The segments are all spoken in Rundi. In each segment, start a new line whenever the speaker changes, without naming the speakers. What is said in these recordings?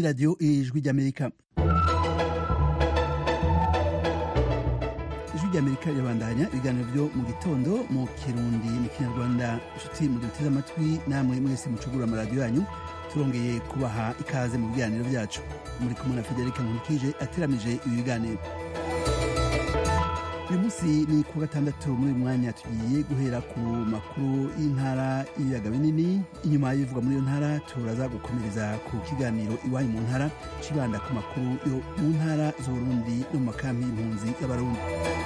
radiyo ijwi ry'amerika ijwi ry'amerika rirabandanya ibiganiro byo mu gitondo mu kirundi mu kinyarwanda inshuti mu duteze amatwi namwe mwese mucugura amaradiyo yanyu turongeye kubaha ikaze mu biganiro byacu muri kumwe na federica nkurikije ateramije ibi biganiro uyu munsi ni ku gatandatu muri uyu mwanya tugiye guhera ku makuru y'intara y'ibiyaga binini inyuma y'ibivugwa muri iyo ntara turaza gukomereza ku kiganiro iwanyu mu ntara kibanda ku makuru yo mu ntara z'uburundi no mu makambi y'impunzi y'abarundi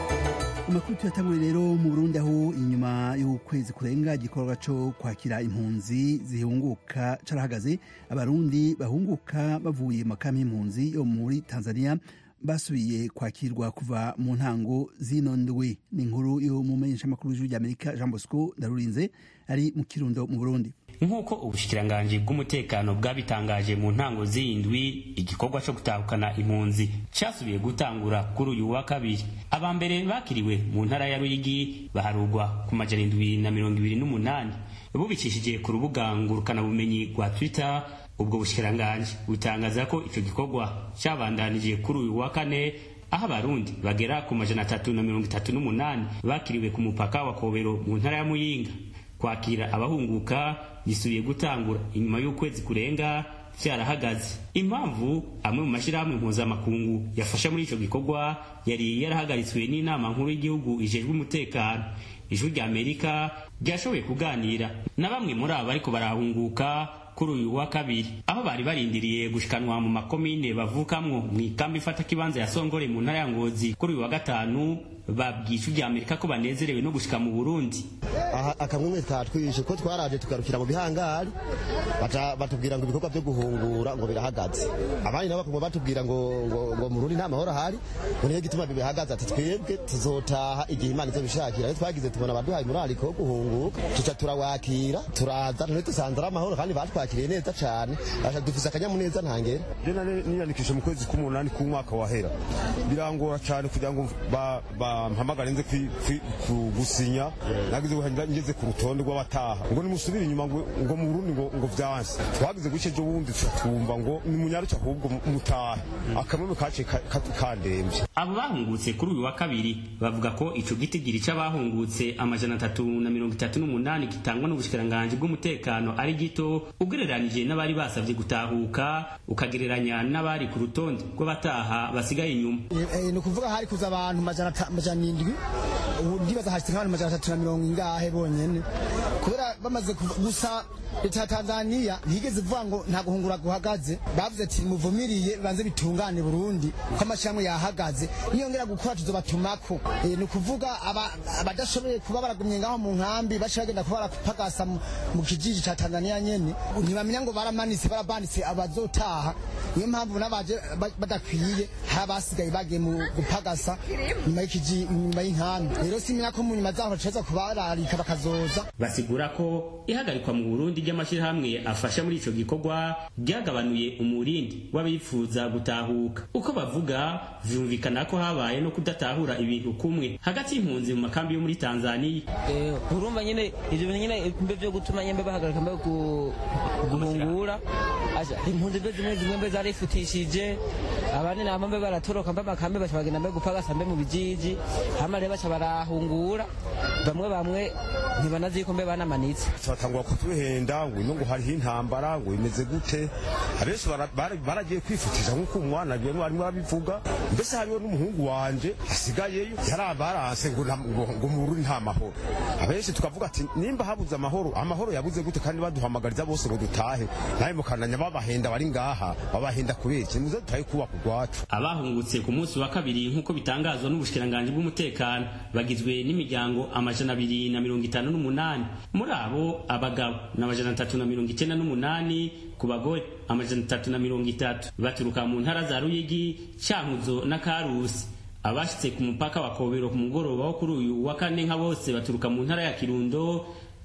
amakuru tuyatangure rero mu burundi aho inyuma y'ukwezi kurenga igikorwa cyo kwakira impunzi zihunguka carahagaze abarundi bahunguka bavuye mu makambi y'impunzi yo muri tanzania basubiye kwakirwa kuva mu ntango zino ndwi ni inkuru yo mu menyeshamakuru w'ijwi ry'amerika jean bosco ndarurinze ari mu kirundo mu burundi
nk'uko ubushikiranganji bw'umutekano bwabitangaje mu ntango z'indwi igikorwa cyo gutahukana impunzi cyasubiye gutangura kuri uyu wa kabiri aba mbere bakiriwe mu ntara ya ruyigi baharugwa ku majana indwi na mirongo ibiri n'umunani bubicishije ku rubuga ngurukanabumenyi rwa twitter ubwo bushikiranganji butangaza ko icyo gikorwa cyabandanije kuri uyu wa kane aho abarundi bagera ku majana atatu na mirongo itatu n'umunani bakiriwe ku mupaka wa kobero mu ntara ya muyinga kwakira abahunguka gisubiye gutangura inyuma y'ukwezi kurenga cyarahagaze impamvu amwe mu mashyirahamwe mpuzamakungu yafasha muri icyo gikorwa yari yarahagaritswe n'inama nkuru y'igihugu ijejwe umutekano ijwi rya amerika ryashoboye kuganira na bamwe muri abo bariko barahunguka kuri uyu wa kabiri aho bari barindiriye gushikanwa mu makomine bavukamwo mu ikambi ifata kibanza ya songore mu ntara ya ngozi kuri uyu wa gatanu babwisha rya amerika ko banezerewe no gushika mu burundi
aha akamwe katwishe ko twaraje tugarukira mu bihangari batubwira ngo ibikorwa byo guhungura ngo birahagaze abandi nabo bakaguma batubwira ngo ngo mu rundi nta mahoro ahari ngo niyo gituma bihagaze ati twebwe tuzotaha igihe imana izobishakira rero twagize tubona abaduhaye umurariko wo guhunguka tuca turawakira turaza none dusanze ari amahoro kandi batwakiriye neza cane dufise akanyamuneza ntangere
je niyandikisha mu kwezi k'umunani k'umwaka wahera birangora cane kugira ngo bampamagare nze gusinya nagize ngeze ku rutonde rw'abataha ngo nimusubire inyuma ngo mu Burundi ngo ngo vyanse twagize guce ejo bundi twumva ngo nimunyaruke ahubwo mutahe akamwe kace kandemvye
abo bahungutse kuri uyu wa kabiri bavuga ko ico gitigiri c'abahungutse amajana atatu na mirongo itatu n'umunani gitangwa n'ubushikiranganji bw'umutekano ari gito ugereranije n'abari basavye gutahuka ukagereranya n'abari ku rutonde rw'abataha basigaye inyuma
ni ukuvuga hari kuza abantu majana indwi ndibaza hashitse nk'abantu majana atatu na mirongo ingahe bonyene kubera bamaze gusa leta ya tanzaniya ntiyigeze ivuga ngo nta guhungura guhagaze bavuze ati muvumiriye bibanze bitungane burundi ko amashyirahamwe yahagaze niyongera gukora tuzobatumako ni ukuvuga abadashoboye kuba baragumye ngaho mu nkambi baca bagenda kuba barapagasa mu kijiji ca tanzaniya nyene ntibamenya ngo baramanitse barabanditse abazotaha niyo mpamvu n'abaje badakwiye hari abasigaye bagiye mu gupagasa nyuma y'ikiji nyuma y'inkambi rero simenya ko mu nyuma zaho bacaza kubararika bakazoza
basigura ko ihagarikwa mu burundi ry'amashyirahamwe afasha muri ico gikorwa ryagabanuye umurindi w'abifuza gutahuka uko bavuga vyumvikana ko habaye no kudatahura ibintu kumwe hagati y'impunzi mu makambi yo muri tanzaniya
urumva nyine ivyo bintu nyine mbe vyo gutuma nyembe bahagarika mbe guhungura impunzi mbe zimwe zimwe mbe zarifutishije abandi nabo mbe baratoroka mbe amakambi baca bagenda mbe gupagasa mbe mu bijiji hama rero baca barahungura bamwe bamwe ntibanazi ko mbe banamanitse
batangura kutuhenda ngo ino ngo hariho intambara ngo imeze gute abenshi baragiye kwifutisha nk'uko umwana rero arimo arabivuga mbese hariho n'umuhungu wanje asigayeyo yarabaranse ngo ngo mu Burundi nta mahoro abenshi tukavuga ati nimba habuze amahoro amahoro yabuze gute kandi baduhamagariza bose ngo dutahe nawe mukananya babahenda bari ngaha babahenda kubera iki muze dutahe kubaka urwacu
abahungutse ku munsi wa kabiri nk'uko bitangazwa n'ubushikiranganji bw'umutekano bagizwe n'imiryango amajana abiri na mirongo itanu n'umunani muri abo abagabo ni amajana atatu na mirongo icyenda n'umunani ku bagore amajana atatu na mirongo itatu baturuka mu ntara za ruyigi cankuzo na karusi abashitse ku mupaka wa kobero ku mugoroba wo kuri uyu wa kane nka bose baturuka mu ntara ya kirundo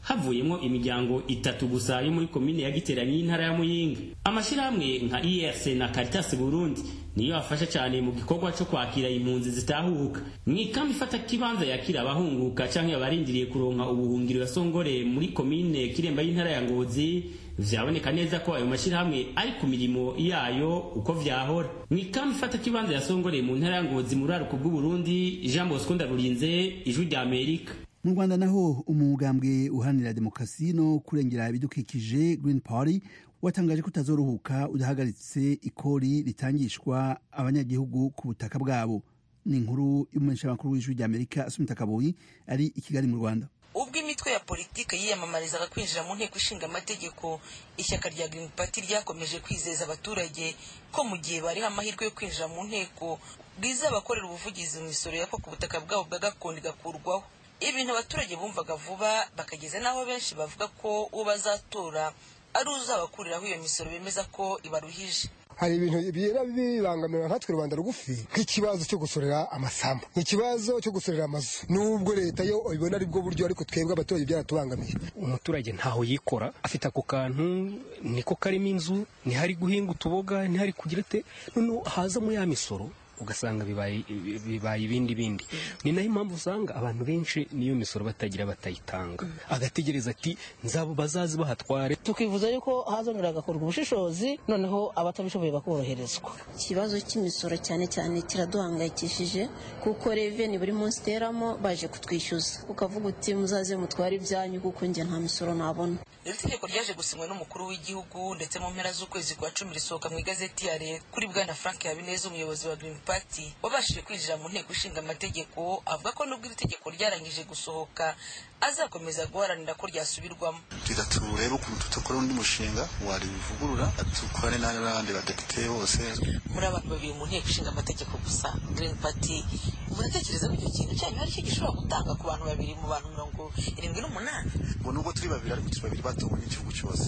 havuyemo imiryango itatu gusa yo muri komine ya giteranyi y'intara ya muyinga amashyirahamwe nka irc na caritas burundi niyo afasha cyane mu gikorwa cyo kwakira impunzi zitahuka mu ikambi ifata kibanza yakira abahunguka cyangwa abarindiriye kuronka ubuhungiro ya songore muri komine kiremba y'intara ya ngozi vyaboneka neza ko ayo mashyirahamwe ari ku mirimo yayo uko vyahora mu ikambi ifata kibanza ya songore mu ntara ya ngozi mu ruraruko bw'uburundi jean bosco ndarurinze ijwi rya amerika
mu rwanda naho umugambwe uharanira demokarasi no kurengera ibidukikije green party watangaje ko utazoruhuka udahagaritse ikori ritangishwa abanyagihugu ku butaka bwabo ni inkuru y'umumenyeshamakuru w'ijwi rya amerika asumita kaboyi ari i kigali mu rwanda
ubwo imitwe ya politiki yiyamamarizaga kwinjira mu nteko ishinga amategeko ishyaka rya green party ryakomeje kwizeza abaturage ko mu gihe bariho amahirwe yo kwinjira mu nteko bwizabakorera ubuvugizi mu misoro yakwa ku butaka bwabo bwa gakondo igakurwaho ibintu abaturage bumvaga vuba bakageza n'aho benshi bavuga ko uwo bazatora ari uzabakuriraho iyo misoro bemeza ko ibaruhije
hari ibintu bigenda bibangamira nkatwe rubanda rugufi nk'ikibazo cyo gusorera amasambu nk'ikibazo cyo gusorera amazu nubwo leta yo ibona ari bwo buryo ariko twebwe abaturage byaratubangamiye
umuturage ntaho yikora afite ako kantu niko karimo inzu ntihari guhinga utuboga ntihari kugira ate noneho hazamo ya misoro ugasanga bibaye bibaye ibindi bindi ni nayo impamvu usanga abantu benshi niyo misoro batagira batayitanga agategereza ati nzabo bazazi bahatware
tukifuza yuko hazongera hagakorwa ubushishozi noneho abatabishoboye bakoroherezwa
ikibazo cy'imisoro cyane cyane kiraduhangayikishije kuko reveni buri munsi iteramo baje kutwishyuza ukavuga uti muzaze mutware ibyanyu kuko njye nta misoro nabona
iri tegeko ryaje gusinywa n'umukuru w'igihugu ndetse mu mpera z'ukwezi kwa cumi risohoka mu igazeti ya leta kuri bwana frank habineza umuyobozi wa green party wabashije kwinjira mu nteko ishinga amategeko avuga ko nubwo iri tegeko ryarangije gusohoka azakomeza guharanira ko ryasubirwamo
tugira turebe ukuntu tudakora undi mushinga warivugurura dukorane n'abandi badepite bose
muri abantu babiri mu nteko ishinga amategeko gusa green party muratekereza ko icyo kintu cyanyu hari icyo gishobora gutanga ku bantu babiri mu bantu mirongo irindwi n'umunani
ngo nubwo turi babiri ariko turi babiri batowe n'igihugu cyose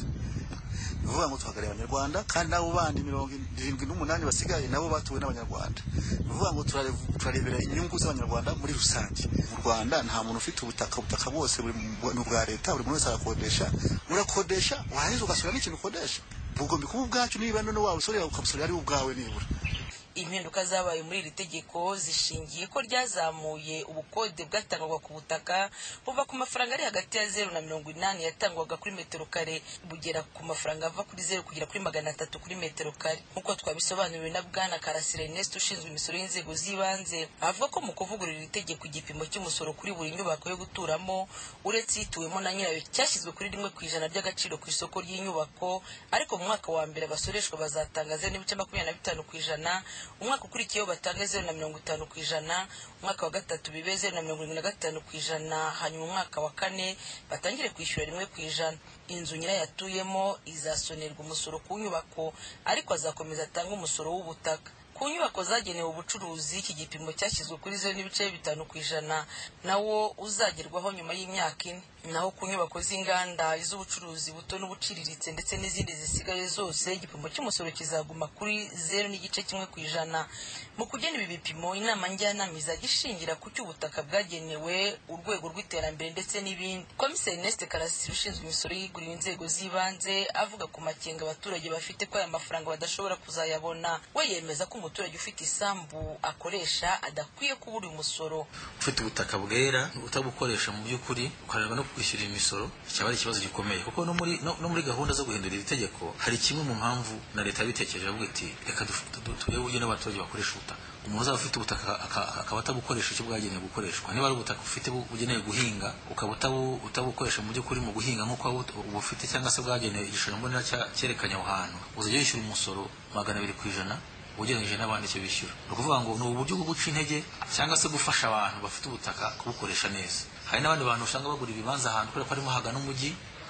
ni ukuvuga ngo tuhagarariye abanyarwanda kandi n'abo bandi mirongo irindwi n'umunani basigaye nabo batowe n'abanyarwanda ni ukuvuga ngo turarebera inyungu z'abanyarwanda muri rusange mu rwanda nta muntu ufite ubutaka ubutaka bwose ni ubwa leta buri muntu wese arakodesha urakodesha warangiza ugasura n'ikintu ukodesha bugomba kuba ubwacu niba none waba usorera ukabusorera ari ubwawe nibura
impinduka zabaye muri iri tegeko zishingiye ko ryazamuye ubukode bwatangwaga ku butaka buva ku mafaranga ari hagati ya zeru na mirongo inani yatangwaga kuri metero kare bugera ku mafaranga ava kuri zeru kugera kuri magana atatu kuri metero kare nk'uko twabisobanuriwe na bwana karasira ernest ushinzwe imisoro y'inzego z'ibanze avuga ko mu kuvugurura iri tegeko igipimo cy'umusoro kuri buri nyubako yo guturamo uretse ituwemo na nyirayo cyashyizwe kuri rimwe ku ijana ry'agaciro ku isoko ry'inyubako ariko mu mwaka wa mbere abasoreshwa bazatanga zeru n'ibice makumyabiri na bitanu ku ijana umwaka ukurikiyeho batanga zeru na mirongo itanu ku ijana umwaka wa gatatu bibe zeru na mirongo irindwi na gatanu ku ijana hanyuma umwaka wa kane batangire kwishyura rimwe ku ijana inzu nyirayo atuyemo izasonerwa umusoro ku nyubako ariko azakomeza atange umusoro w'ubutaka ku nyubako zagenewe ubucuruzi iki gipimo cyashyizwe kuri zeru n'ibice bitanu ku ijana nawo uzagerwaho nyuma y'imyaka ine naho ku nyubako z'inganda iz'ubucuruzi buto n'ubuciriritse ndetse n'izindi zisigaye zose igipimo cy'umusoro kizaguma kuri zeru n'igice kimwe ku ijana mu kugena ibi bipimo inama njyanama izajya ishingira ku cy'ubutaka bwagenewe urwego rw'iterambere ndetse n'ibindi komiseri neste karasisi ushinzwe imisoro yiguriwe inzego z'ibanze avuga ku makenga abaturage bafite ko aya mafaranga badashobora kuzayabona we yemeza ko umuturage ufite isambu akoresha adakwiye kubura umusoro
ufite ubutaka bwera utabukoresha mu by'ukuri ukareba no kwishyura imisoro cyaba ari ikibazo gikomeye kuko no muri no, no muri gahunda zo guhindura iri tegeko hari kimwe mu mpamvu na leta yabitekereje avuga iti reka turebe uburyo n'abaturage bakoresha ubutaka umuntu uzaba ufite ubutaka akaba atabukoresha icyo bwagenewe gukoreshwa niba ari ubutaka ufite bugenewe guhinga ukaba utabukoresha mu by'ukuri mu guhinga nk'uko ubufite cyangwa se bwagenewe igishushanyo mbonera cyerekanye aho hantu uzajya wishyura umusoro magana abiri ku ijana ugereranyije n'abandi icyo bishyura ni ukuvuga ngo ni uburyo bwo guca intege cyangwa se gufasha abantu bafite ubutaka kubukoresha neza hari n'abandi bantu usanga bagura ibibanza ahantu kubera ko harimo hagana umujyi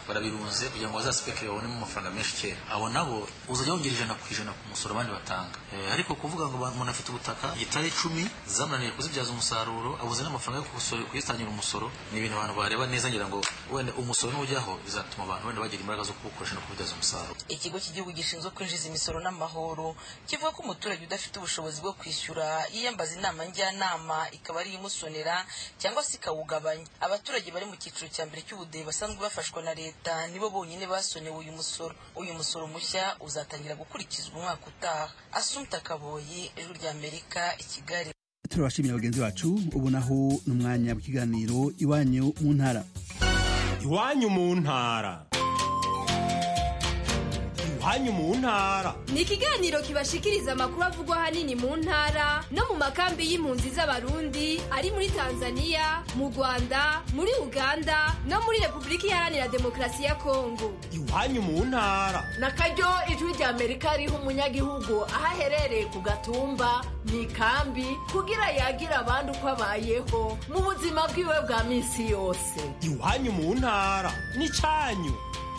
barabirunze kugira ngo bazaspekere babonemo amafaranga menshi kera abo nabo uzajya wongera ijana ku ijana ku musoro abandi batanga Eh, ariko kuvuga ngo umuntu afite ubutaka gitari icumi zamunaniye kuzibyaza umusaruro abuze n'amafaranga yo kusoro- kuyitangira umusoro ni ibintu abantu bareba neza ngira ngo wenda umusoro nujyaho bizatuma abantu wenda bagira imbaraga zo kuwukoresha no kubibyaza umusaruro
ikigo cy'igihugu gishinzwe kwinjiza imisoro n'amahoro kivuga ko umuturage udafite ubushobozi bwo kwishyura yiyambaza inama njyanama ikaba ariyo imusonera cyangwa se ikawugabanya abaturage bari mu cyiciro cya mbere cy'ubudehe basanzwe bafashwa na leta nibo bonyine basonewe uyu musoro uyu musoro mushya uzatangira gukurikizwa umwaka utaha asumta kaboyi ijwi rya amerika i kigali
turabashimira bagenzi bacu ubu naho ni umwanya w'ikiganiro iwanyu mu ntara
iwanyu mu ntara iwanyu mu ntara
ni ikiganiro kibashikiriza amakuru avugwa ahanini mu ntara no mu makambi y'impunzi z'abarundi ari muri tanzania mu rwanda muri uganda no muri repubulika iharanira demokarasi ya kongo
iwanyu mu ntara
na karyo ijwi rya amerika riha umunyagihugu aho aherereye ku gatumba mu ikambi kugira yagira abandi uko abayeho mu buzima bwiwe bwa minsi yose
iwanyu mu ntara n'icyanyu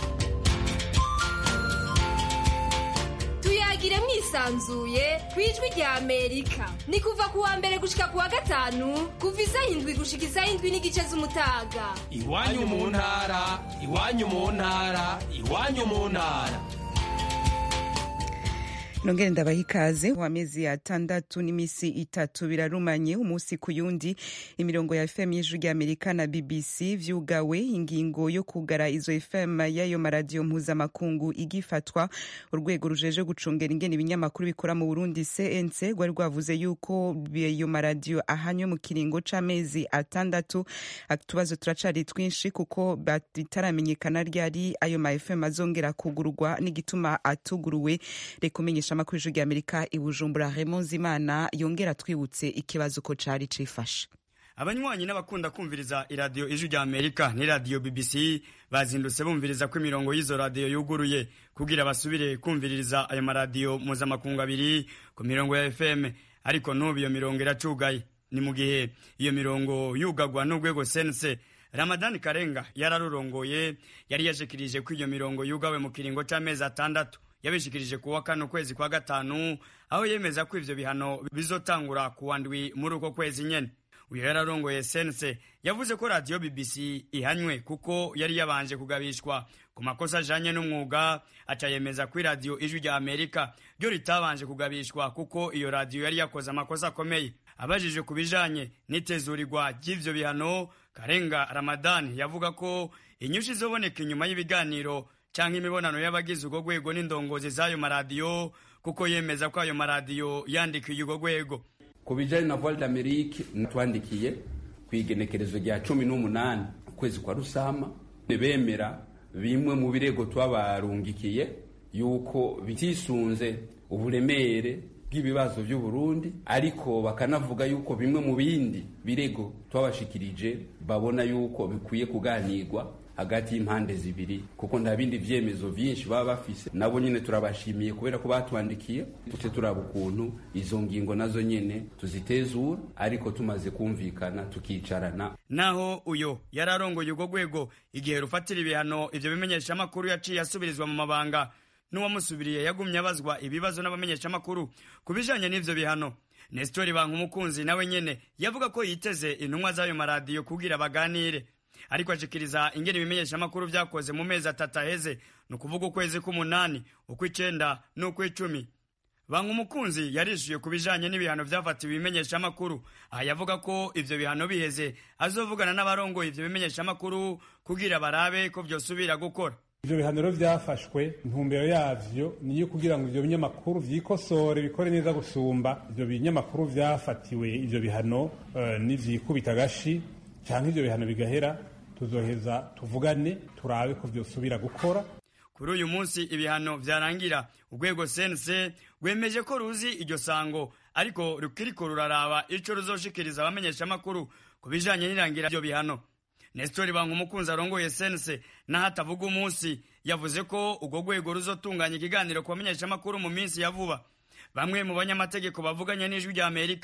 tuyagire mwisanzuye ku ijwi rya amerika ni kuva ku wa mbere gushika ku wa gatanu kuva isaha indwi gushika isaha indwi n'igice z'umutaga
iwanyu mu ntara iwanyu mu ntara iwanyu mu ntara
nongere ndabaha ikaze wa mezi atandatu n'imisi itatu birarumanye umunsi ku yundi imirongo ya fm y'ijwi rya amerika na bbc vyugawe ingingo yo kugara izo fm y'ayo maradiyo mpuzamakungu igifatwa urwego rujeje gucungera ingene ibinyamakuru bikora mu burundi cnc rwari rwavuze yuko ayo maradiyo ahanywe mu kiringo c'amezi atandatu utubazo turacari twinshi kuko bitaramenyekana ryari ayo ma fm azongera kugurwa n'igituma atuguruwe reka umenyesha amakuru y'ijwi rya amerika i bujumbura Raymond Zimana yongera twibutse ikibazo ko cari cifashe
abanywanyi n'abakunda kumviriza iradiyo ijwi rya amerika n'iradiyo bbc bazindutse bumviriza ko imirongo y'izo radiyo yuguruye kugira basubire kumviririza ayo maradiyo mpuzamakungu abiri ku mirongo ya fm ariko n'ubu iyo mirongo iracugaye ni mu gihe iyo mirongo yugagwa n'urwego sense ramadani karenga yararurongoye yari yashikirije ko iyo mirongo yugawe mu kiringo c'amezi atandatu yabishikirije kuwa kane ukwezi kwa gatanu aho yemeza ko ivyo bihano bizotangura kuwa ndwi muri uko kwezi nyene uyu yararongoye sense yavuze ko radiyo bbc ihanywe kuko yari yabanje kugabishwa ku makosa ajanye n'umwuga aca yemeza ko iradiyo ijwi rya amerika ryo ritabanje kugabishwa kuko iyo radiyo yari yakoze amakosa akomeye abajije ku bijanye n'itezurirwa ry'ivyo bihano karenga ramadani yavuga ko inyushi izoboneka inyuma y'ibiganiro canke imibonano y'abagize urwo rwego n'indongozi z'ayo maradiyo kuko yemeza ko ayo maradiyo yandikiye urwo rwego
ku bijanye na voile d'amerique natwandikiye ku igenekerezo rya cumi n'umunani ukwezi kwa rusama bemera bimwe mu birego twabarungikiye yuko bitisunze uburemere bw'ibibazo by'u Burundi ariko bakanavuga yuko bimwe mu bindi birego twabashikirije babona yuko bikwiye kuganirwa hagati y'impande zibiri kuko nta bindi vyemezo vyinshi baba bafise nabo nyene turabashimiye kubera ko batwandikiye tute turaba ukuntu izo ngingo nazo nyene tuzitezura ariko tumaze kumvikana tukicarana
naho uyo yararongoye urwo rwego igihe rufatira ibihano ivyo bimenyeshamakuru yaciye asubirizwa mu mabanga n'uwamusubiriye yagumye abazwa ibibazo n'abamenyeshamakuru ku bijanye n'ivyo bihano nestori bankumukunzi nawe nyene yavuga ko yiteze intumwa z'ayo maradiyo kugira baganire ariko ashikiriza ingene ibimenyeshamakuru vyakoze mu mezi atatu aheze ni ukuvuga ukwezi k'umunani ukw'icenda n'ukw'icumi banga umukunzi yarishuye ku bijanye n'ibihano vyafatiwe ibimenyeshamakuru aha yavuga ko ivyo bihano biheze azovugana n'abarongoye ivyo bimenyeshamakuru kugira barabe ko vyosubira gukora
ivyo bihano rero vyafashwe intumbero yavyo niyo kugira ngo ivyo binyamakuru vyikosore bikore neza gusumba ivyo binyamakuru vyafatiwe ivyo bihano uh, nivyikubita agashi canke ivyo bihano bigahera tuzoheza tuvugane turabe ko vyosubira gukora
kuri uyu munsi ibihano vyarangira urwego sense rwemeje ko ruzi iryo sango ariko rukiriko ruraraba ico ruzoshikiriza abamenyeshamakuru ku bijanye n'irangira ivyo bihano nestori banga umukunzi arongoye sense naho atavuga umunsi yavuze ko urwo rwego ruzotunganya ikiganiro ku bamenyeshamakuru mu minsi ya vuba bamwe mu banyamategeko bavuganye n'ijwi rya amerika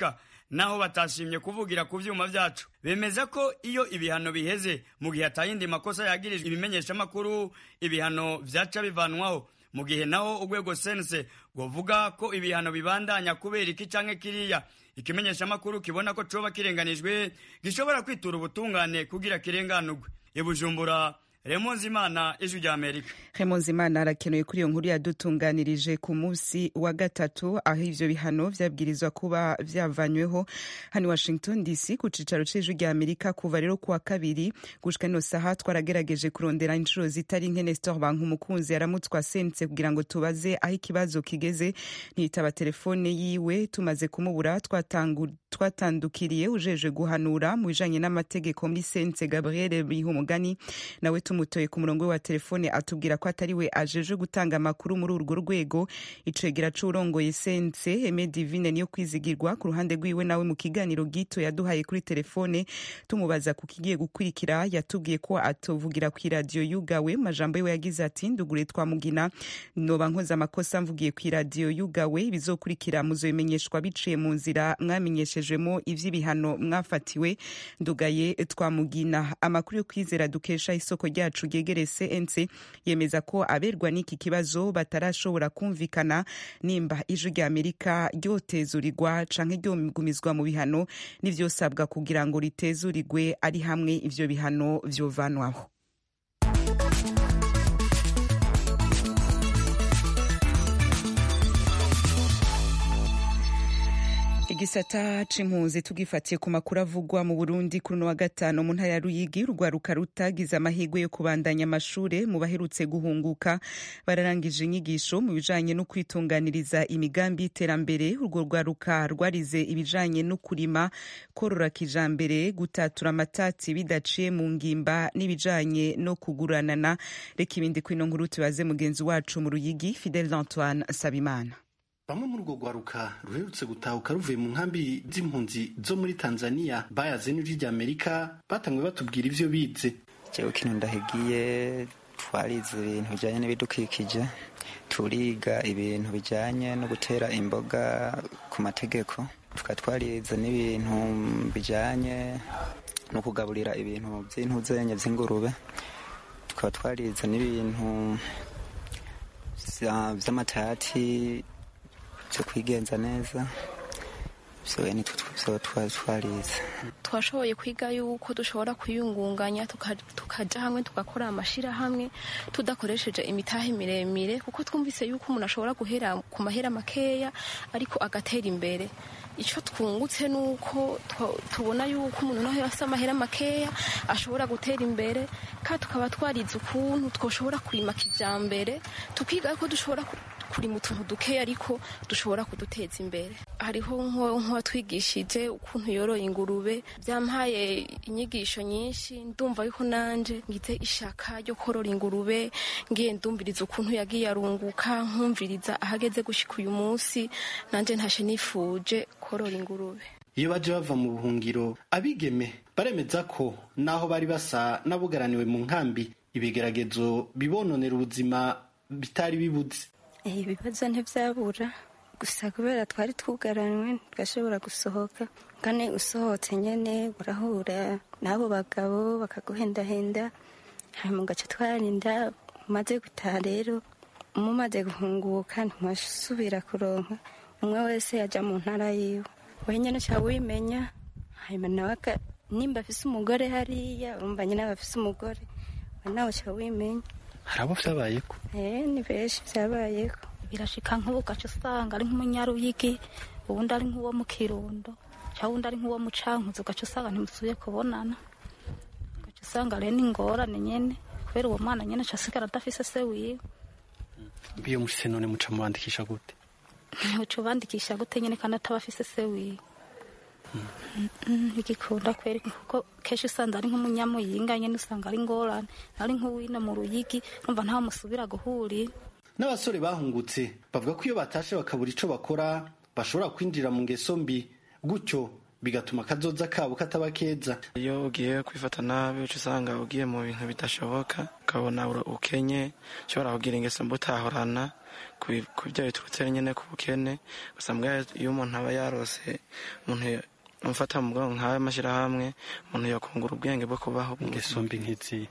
naho batashimye kuvugira ku vyuma vyacu bemeza ko iyo ibihano biheze mu gihe atayindi makosa yagirijwe ibimenyeshamakuru ibihano vyaca bivanwaho mu gihe naho urwego sense rwovuga ko ibihano bibandanya kubera iki canke kiriya ikimenyeshamakuru kibona ko coba kirenganijwe gishobora kwitura ubutungane kugira kirenganurwe ibujumbura remonzi imana ijwi rya amerika
Clemence Imana arakenuye kuri iyo nkuru yadutunganirije ku munsi wa gatatu aho ivyo bihano vyabwirizwa kuba vyavanyweho hano Washington DC ku cicaro c'ijwi rya Amerika kuva rero kuwa kabiri gushika ino saha twaragerageje kurondera inshuro zitari nke Nestor Bankumukunzi yaramutswa sense kugira ngo tubaze aho ikibazo kigeze ntitaba telefone yiwe tumaze kumubura twatangu twatandukiriye ujeje guhanura mu bijanye n'amategeko muri sense Gabriel Bihumugani nawe tumutoye ku murongo we wa telefone atubwira ko atari we ajeje gutanga amakuru muri urwo rwego icegera c'urongoye sense Aime Divine niyo kwizigirwa ku ruhande rwiwe nawe mu kiganiro gito yaduhaye kuri telefone tumubaza ku kigiye gukurikira yatubwiye ko atovugira ku iradiyo yugawe majambo yiwe yagize ati ndugure twamugina noba nkoze amakosa mvugiye ku iradiyo yugawe bizokurikira muzobimenyeshwa biciye mu nzira mwamenyeshejwemo ivy'ibihano mwafatiwe ndugaye twamugina amakuru yo kwizera dukesha isoko ryacu ryegereye CNC yemeza ko aberwa n'iki kibazo batarashobora kumvikana nimba ijwi rya Amerika ryotezurirwa canke ryomigumizwa mu bihano n'ivyosabwa kugira ngo ritezurirwe ari hamwe ivyo bihano vyovanwaho igisata c'impunzi tugifatiye ku makuru avugwa mu Burundi kuri uno wa gatanu mu ntara ya Ruyigi urwaruka rutagize amahirwe yo kubandanya amashure mu baherutse guhunguka bararangije inyigisho mu bijanye no kwitunganiriza imigambi y'iterambere urwo rwaruka rwarize ibijanye no kurima korora kijambere gutatura amatati bidaciye mu ngimba n'ibijanye no kuguranana reka ibindi kwino nkuru tubaze mugenzi wacu mu Ruyigi Fidel Antoine Sabimana
bamwe muri urwo rwaruka ruherutse gutahuka ruvuye mu nkambi z'impunzi zo muri tanzania bayaze n'ijwi rya amerika batanguye batubwira ivyo bize
jewe kino ndahigiye twarize ibintu bijanye n'ibidukikije turiga ibintu bijanye no gutera imboga ku mategeko tukaba twarize n'ibintu bijanye no kugaburira ibintu vy'intuzenya vy'ingurube tukaba twarize n'ibintu vy'amatati byo kwigenza neza byo nitwo twarize
twashoboye kwiga yuko dushobora kwiyungunganya tukaja hamwe tugakora amashirahamwe tudakoresheje imitahe miremire kuko twumvise yuko umuntu ashobora guhera ku mahera makeya ariko agatera imbere icyo twungutse ni uko tubona yuko umuntu naho afite amahera makeya ashobora gutera imbere kandi tukaba twarize ukuntu twashobora kurima kijambere tukiga ko dushobora kurima utuntu dukeya ariko dushobora kuduteza imbere hariho nk'uwatwigishije ukuntu yoroye ingurube byampaye inyigisho nyinshi ndumva yuko nanje ngize ishaka ryo korora ingurube ngiye ndumviriza ukuntu yagiye arunguka nkumviriza ahageze gushika uyu munsi nanje ntashe nifuje korora ingurube
iyo baje bava mu buhungiro abigeme baremeza ko naho bari basa n'abugaraniwe mu nkambi ibigeragezo bibononera ubuzima bitari bibuze
ibibazo ntibyabura gusa kubera twari twugaranywe tugashobora gusohoka kandi usohotse nyine urahura n'abo bagabo bakaguhendahenda hanyuma ugaca twarinda umaze gutaha rero umumaze guhunguka ntimusubira kuronka umwe wese yajya mu ntara yiwe wenyine uca wimenya hanyuma nawe nimba afise umugore hariya urumva nyine aba afise umugore nawe uca wimenya
hari abo vyabayeko
eh ni benshi vyabayeko
birashika nk'ubu ugaca usanga ari nk'umunyaruyigi ubundi ari nk'uwo mu kirundo cyangwa ubundi ari nk'uwo mu cankuzi ugaca usanga ntimusubiye kubonana ugaca usanga rero ni ingorane nyene kubera uwo mwana nyene aca asigara adafise se wiwe
iyo mufise none muca mubandikisha gute
uca ubandikisha gute nyene kandi ataba afise se wiwe igikunda kweri kuko kenshi usanga ari nk'umunyamuyinga nyene usanga ari ingorane ari nk'uwino mu ruyigi numva ntawe musubira guhurira
n'abasore bahungutse bavuga ko iyo batashe bakabura ico bakora bashobora kwinjira mu ngeso mbi gutyo bigatuma akazoza kabo kataba keza
iyo ugiye kwifata nabi uca usanga ugiye mu bintu bidashoboka ukabona ukenye ushobora kugira ingeso mbi utahorana ku byo biturutse nyine ku bukene gusa mbwa iyo umuntu aba yarose umuntu mfata mu bwonko nk'ayo mashyirahamwe umuntu yakungura ubwenge bwo kubaho
ingeso mbi nk'izi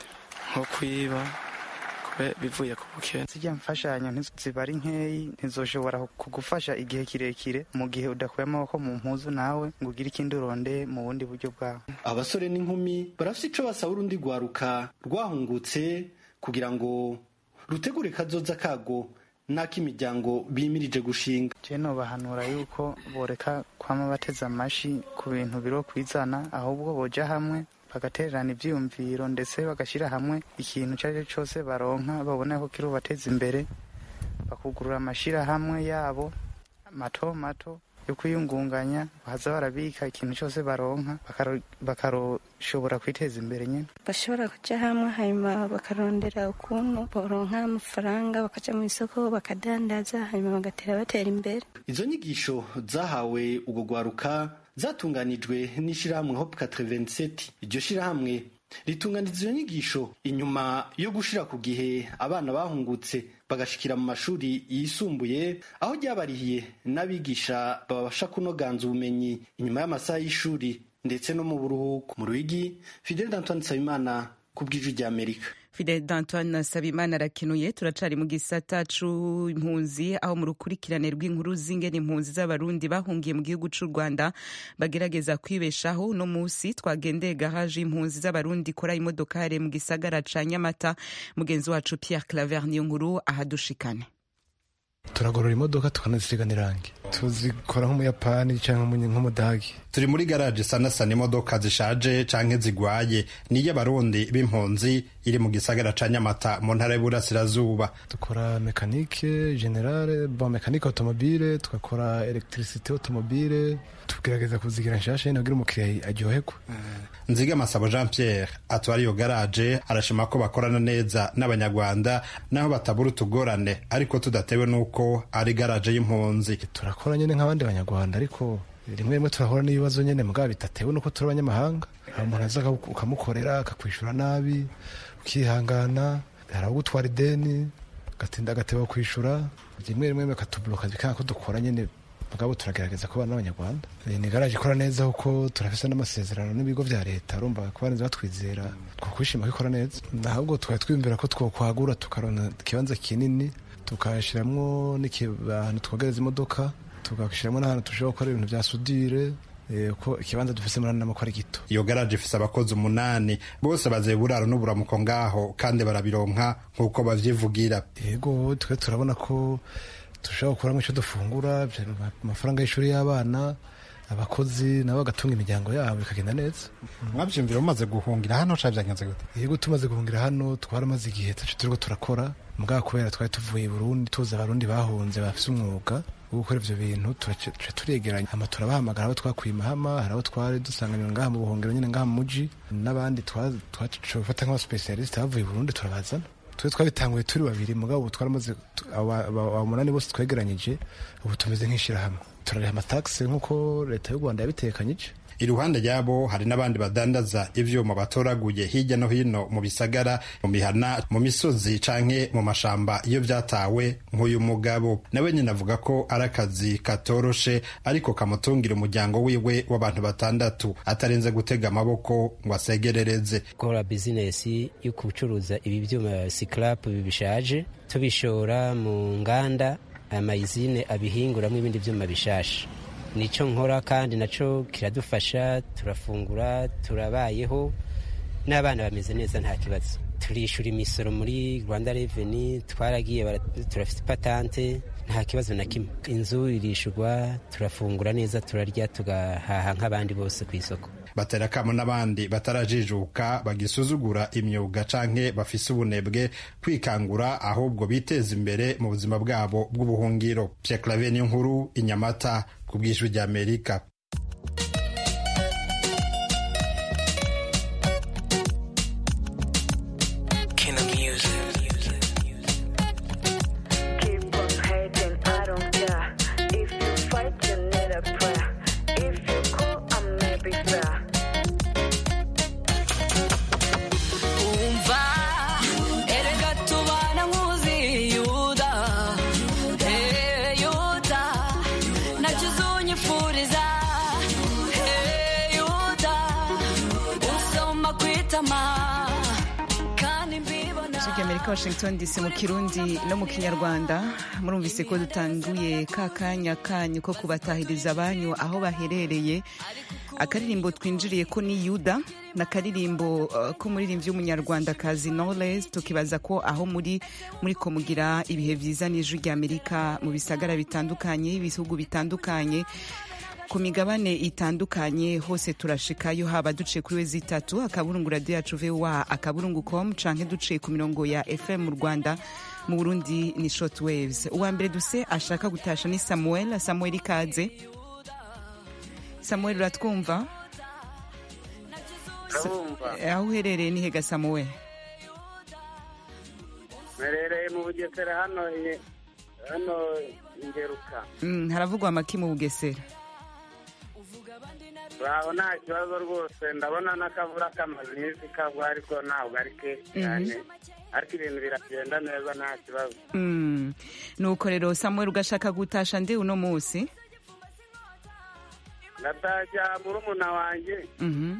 nko kwiba kube- bivuye ku bukene
zijya mfashanyo ntiziba ari nkeyi ntizoshobora kugufasha igihe kirekire mu gihe udakuye amaboko mu mpuzu nawe ngo ugire ikindi urondeye mu bundi buryo bwawe
abasore n'inkumi barafite ico basaba urundi rwaruka rwahungutse kugira ngo rutegure kazoza kago n'ak'imiryango bimirije gushinga
je nobahanura yuko boreka kwama bateze amashi ku bintu biro kwizana ahubwo boja hamwe bagatererana ivyiyumviro ndetse bagashyira hamwe ikintu icyo ari cyo cyose baronka babona ko kirubateza imbere bakugurura amashirahamwe yabo mato mato yo kwiyungunganya baza barabika ikintu cyose baronka bakaro- bakaroshobora kwiteza imbere nyine
bashobora kujya hamwe hanyuma bakarondera ukuntu boronka amafaranga bakaja mu isoko bakadandaza hanyuma bagatera batera imbere
izo nyigisho zahawe ubwo rwaruka zatunganijwe n'ishirahamwe hope 87 iryo shirahamwe ritunganiza izo nyigisho inyuma yo gushira ku gihe abana bahungutse bagashikira mu mashuri yisumbuye aho ryabarihiye n'abigisha babasha kunoganza ubumenyi inyuma y'amasaha y'ishuri ndetse no mu buruhuko mu rwigi fidel d'antoine nsabimana ku bw'ijwi ry'amerika
Fidel d'Antoine Sabimana arakenuye turacari mu gisata c'impunzi aho mu rukurikirane rw'inkuru z'ingene impunzi z'abarundi bahungiye mu gihugu c'u Rwanda bagerageza kwibeshaho no musi twagendeye garaje impunzi z'abarundi ikora imodokare mu gisagara ca Nyamata mugenzi wacu Pierre Claver niyo nkuru ahadushikane
turagorora imodoka tukanazisiga irangi tuzikora nk'umuyapani cyangwa nk'umudagi
turi muri garaje sanasana imodoka zishaje canke zigwaye niyo abarundi b'impunzi iri mu gisagara ca nyamata mu ntara y'uburasirazuba
dukora mekanike generale bon mekanike automobile tugakora electricité automobile tugerageza kuzigira nshasha nyine kugira umukiriya aryoherwe
nziga masabo jean pierre atwara iyo garaje arashima ko bakorana neza n'abanyarwanda naho batabura utugorane ariko tudatewe n'uko ari garaje y'impunzi
turakora nyine nk'abandi banyarwanda ariko rimwe rimwe turahura n'ibibazo nyine mugabo bitatewe n'uko turi abanyamahanga hari umuntu aza ukamukorera akakwishura nabi ukihangana hari abo gutwara ideni agatinda agateba kwishura rimwe rimwe bakatuburoka bikanga ko dukora nyine mugabo turagerageza kubana n'abanyarwanda ni garaje ikora neza kuko turafise n'amasezerano n'ibigo vya leta urumva kuba neza batwizera twakwishima ko ikora neza ahubwo twari twiyumvira ko twokwagura tukarona ikibanza kinini tukashiramwo n'ahantu twogereza imodoka tugashiramwo n'ahantu tushobora gukora ibintu vya sudire ko ikibanza dufise muri nama ko ari gito
iyo garaje ifise abakozi umunani bose bazeye buraro n'uburamuko ngaho kandi barabironka nk'uko bavyivugira
yego twe turabona ko dushobora gukuramo icyo dufungura amafaranga y'ishuri y'abana abakozi nabo bagatunga imiryango yabo bikagenda neza
mwabyumvira mumaze guhungira hano ca byagenze gute
yego tumaze guhungira hano twaramaze igihe tacu turiko turakora mugabo kubera twari tuvuye i burundi tuzi abarundi bahunze bafise umwuga wo gukora ivyo bintu tuca turegeranya hama turabahamagara abo twakuye mahama hari abo twari dusanganira ngaha mu buhungiro nyine ngaha mu muji n'abandi twafata nk'abasipesialisite bavuye i burundi turabazana twe twabitanguye turi babiri mugabo ubu twaramaze umunani bose twegeranyije ubu tumeze nk'ishirahamwe turariha amatagisi nk'uko leta y'u rwanda yabitekanyije
iruhande yabo hari n'abandi badandaza ivyuma batoraguye hirya no hino mu bisagara mu mihana mu misozi canke mu mashamba iyo vyatawe nk'uyu mugabo nawe nyine avuga ko ari akazi katoroshe ariko kamutungira umuryango wiwe w'abantu batandatu atarenze gutega amaboko ngo asegerereze
gukora bizinesi yo gucuruza ibi vyuma sikarapu bishaje tubishora mu nganda amayizine abihinguramwo ibindi vyuma bishasha nico nkora kandi naco kiradufasha turafungura turabayeho n'abana bameze neza nta kibazo turishura imisoro muri rwanda reveni twaragiye turafite patante nta kibazo na kimwe inzu irishurwa turafungura neza turarya tugahaha nk'abandi bose ku isoko
batera akamo n'abandi batarajijuka bagisuzugura imyuga canke bafise ubunebwe kwikangura ahubwo biteza imbere mu buzima bwabo bw'ubuhungiro Pierre Claver niyo nkuru inyamata ku bw'ijwi rya Amerika
Yuda, nachuzunye furiza kandi mbibona
ijwi ry'amerika washington dc mu kirundi no mu kinyarwanda murumvise ko dutanguye ka kanya kanyu ko kubatahiriza abanyu aho baherereye akaririmbo twinjiriye ko ni yuda ni akaririmbo uh, k'umuririmbyi w'umunyarwandakazi knowles tukibaza ko aho muri muri ko mugira ibihe byiza n'ijwi ry'amerika mu bisagara bitandukanye ibihugu bitandukanye ku migabane itandukanye hose turashikayo haba duciye kuri wezi itatu akaburungu radiyo yacu voa akaburungu com canke duciye ku mirongo ya fm mu rwanda mu burundi ni short waves uwa mbere duse ashaka gutasha ni samuel samuel ikaze samuel uratwumva
Ndabumva.
aho uherereye ni hega samuel
mperereye mu bugesera hano i- hano ingeruka
Mm, haravugwa amaki mu bugesera
baho nta kibazo rwose ndabona n'akavura kamaze iminsi kagwa ariko ntabwo ari kenshi cyane ariko ibintu biragenda neza nta kibazo
Mm, nuko rero samuel ugashaka gutasha ndi uno munsi
ngatashya murumuna wanjye
Mhm.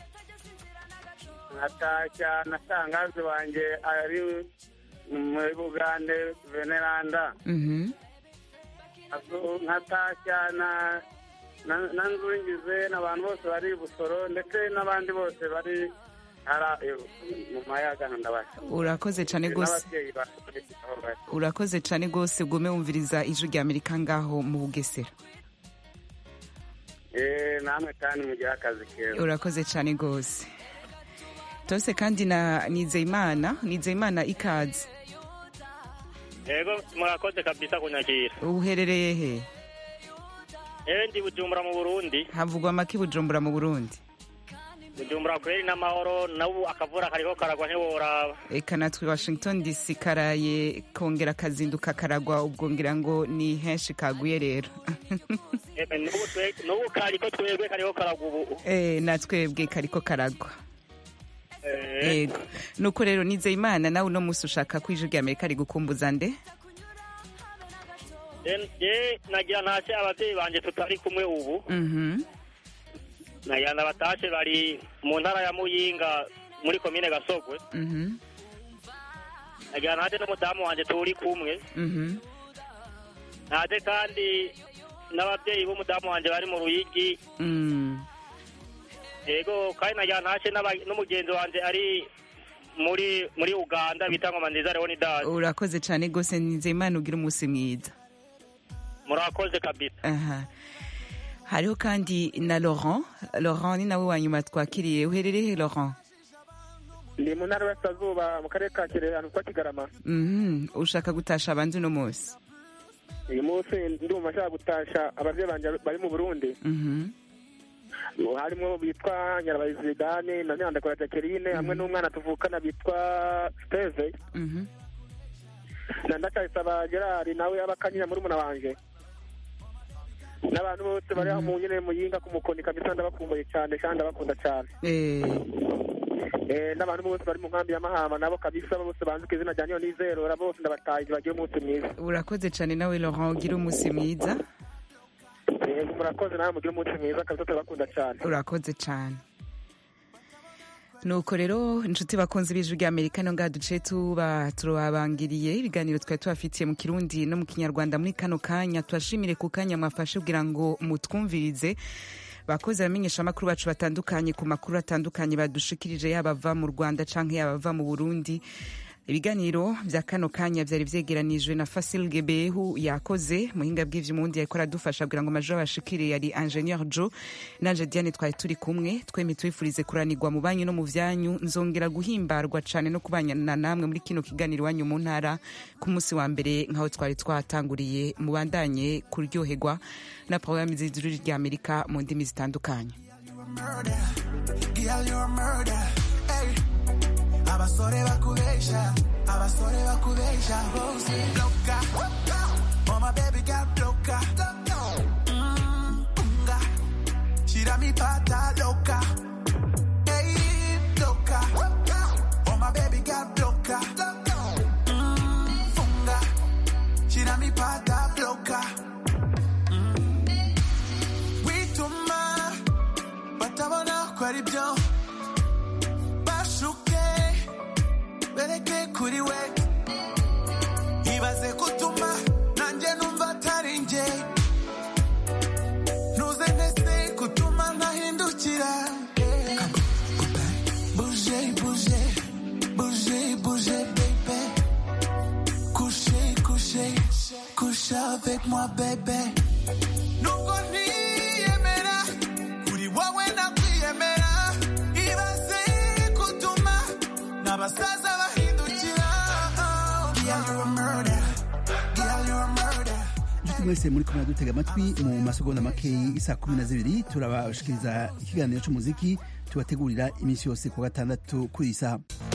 nkatashya na sangazi wanjye ari muri bugande veneranda
Mhm.
Azu- nkatashya na na- na nzungize n'abantu bose bari i busoro ndetse n'abandi bose bari hara mu mayaga ndabasha
urakoze cyane rwose
n'ababyeyi baje aho bari
urakoze cyane rwose gume wumviriza ijwi rya amerika ngaho mu bugesera
Eh, namwe kandi mugire akazi keza
urakoze cyane rwose tose kandi na nizeyimana nizeyimana ikaze
yego murakoze kabisa kunyakira
uherereye he
ewe ndi bujumbura mu burundi
havugwa amaki bujumbura mu burundi
bujumbura kweri n'amahoro nabu akavura kariko karagwa ntiworaba
eka natwe washington dc karaye kongera kazinduka karagwa ubwo ngira ngo ni henshi kaguye rero
Eme, n'ubu twe- n'ubu kariko twebwe kariko karagwa ubu
Eh, natwebwe kariko karagwa
Eh,
yego nuko rero nizeyimana nawe uno munsi ushaka ko ijwi rya amerika rigukumbuza nde
en- je nagira ntashe abavyeyi banje tutari kumwe ubu
Mhm.
nagira ndabatashe bari mu ntara ya muyinga muri komine gasogwe
Mhm.
nagira ntaje n'umudamu wanje turi kumwe
Mhm.
ntaje kandi n'abavyeyi b'umudamu wanje bari mu ruyigi
Mm.
yego kandi nagira ntashe n'aba- n'umugenzi wanje ari muri muri uganda bita ngoma nziza leonidas
urakoze cyane rwose nizeyimana ugira umunsi mwiza
murakoze kabisa
aha hariho kandi na laurent laurent ni nawe wa nyuma twakiriye uherereye he laurent
ndi mu ntara y'Iburasirazuba mu karere ka kirehe ahantu kwa kigarama
Mhm. ushaka gutasha abandi uno munsi
uyu munsi ndumva nshaka gutasha ababyeyi banjye bari mu burundi
Mhm.
harimo bitwa nyirabahizi zidane na nyandakora jacqueline hamwe n'umwana tuvukana bitwa steve
Mhm.
na ndacayisaba gerard nawe abakanyira muri muna wanje n'abantu bose bari aho mu nyine muyinga ku mukoni kabisa ndabakumbuye cyane kandi ndabakunda cyane
Eh,
Eh, n'abantu bose bari mu nkambi ya mahama nabo kabisa bose banzi ku izina rya nizerora bose ndabatahije bagiye umunsi mwiza
urakoze cyane nawe laurent ugira umunsi mwiza
yego murakoze nawe mugire umunsi mwiza kabisa turabakunda cyane
urakoze cyane nuko rero inshuti bakunze b'ijwi rya amerika no ngaha duce tuba turabangiriye ibiganiro twari tubafitiye mu kirundi no mu kinyarwanda muri kano kanya tubashimire ku kanya mwafashe kugira ngo mutwumvirize bakozi abamenyesha amakuru bacu batandukanye ku makuru atandukanye badushikirije yaba ava mu rwanda canke yaba ava mu burundi ibiganiro bya kano kanya byari byegeranijwe na fasil gebehu yakoze muhinga bw'ivyumundi yariko aradufasha kugira ngo amajwi abashikire yari ingenieur jo nanje diane twari turi kumwe twemye tubifurize kuranirwa mu banyu no mu vyanyu nzongera guhimbarwa cane no kubanyana namwe muri kino kiganiro wanyu mu ntara ku munsi wa mbere nk'aho twari twatanguriye mubandanye kuryoherwa na porogaramu z'ijuru rya amerika mu ndimi zitandukanye
Girl, you're a murder. Hey. Abasore bakubesha, abasore bakubesha, bose loca. Oh my baby got loca. Mm, unga. Shira mi pata loca. Hey, loca. Oh my baby got loca. Mm, funga. Shira mi pata loca. Mm. Wituma batabona ko ari byo bashuka avec moi, bébé. Nubwo ntiyemera, kuri wowe nakwiyemera. Ibaze kutuma n'abasaza bahindukira. Girl, you're a murder. Girl, you're a murder.
inshuti mwese muri kumwe dutega amatwi mu masegonda makeyi isa kumi na zibiri turabashikiriza ikiganiro cy'umuziki tubategurira iminsi yose ku wa gatandatu kuri iyi saha